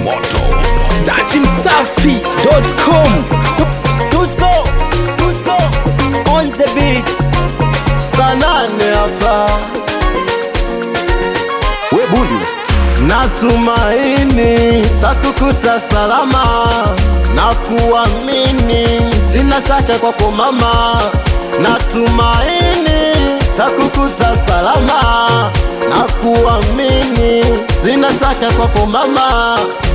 moto dachimsafi.com Dusko, Dusko, on the beat. sanane hapa we bundi natumaini takukuta salama na kuamini sina shaka kwako mama natumaini takukuta salama na kuamini sina shaka kwako mama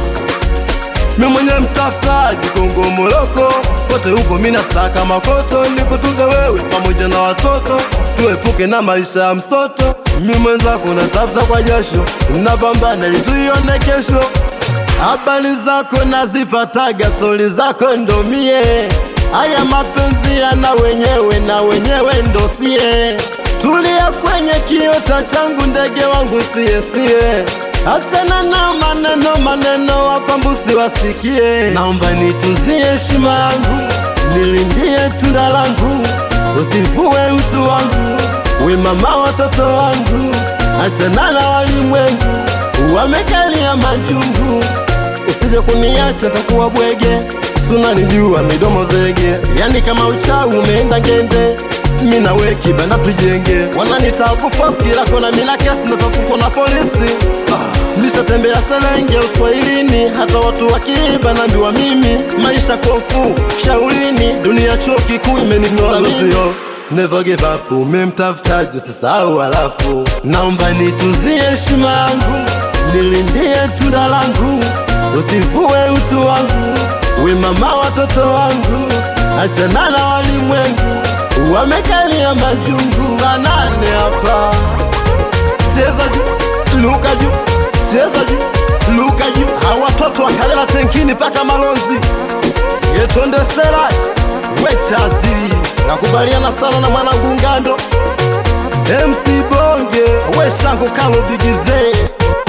mi mwenye mtafutaji Kongo Moroko, kote huko mina saka makoto, nikutunze wewe pamoja na watoto, tuepuke na maisha ya msoto. Mi mwenzako natafuta kwa jasho, napambana ili tuione kesho. Habari zako nazipataga, stori zako ndo mie. Haya mapenzi yana wenyewe na wenyewe ndo sie. Tulia kwenye kiota changu, ndege wangu sie sie. Achana na maneno maneno, wapambusi wasikie. Naomba nituzie heshima yangu, nilindie tunda langu, usivue utu wangu, we mama watoto wangu. Achana na walimwengu, wamekalia majungu, usije kuniacha takuwa bwege. Sunanijua midomo zege, yani kama uchawi umeenda ngende mi na we kibanda tujenge, wananitakufa kila kona, mina kesi natafukwa na polisi. Ah, nishatembea Serenge uswahilini, hata watu wakiiba naambiwa mimi maisha kofu shaulini, dunia chuo kikuu imenitoa mimi. Never give up, umemtafutaji usisahau, halafu naomba nituzie heshima yangu, nilindie tunda langu, usivue utu wangu, we mama watoto wangu, achana na walimwengu wamekalia majungu. Sanane hapa, cheza juu, luka juu, cheza juu, luka juu. Hawa watoto wakalela tenkini mpaka Malonzi, yetonde sera wechazi. Nakubaliana sana na mwanangu Ngando, MC Bonge, we Shango Kalo Bigize,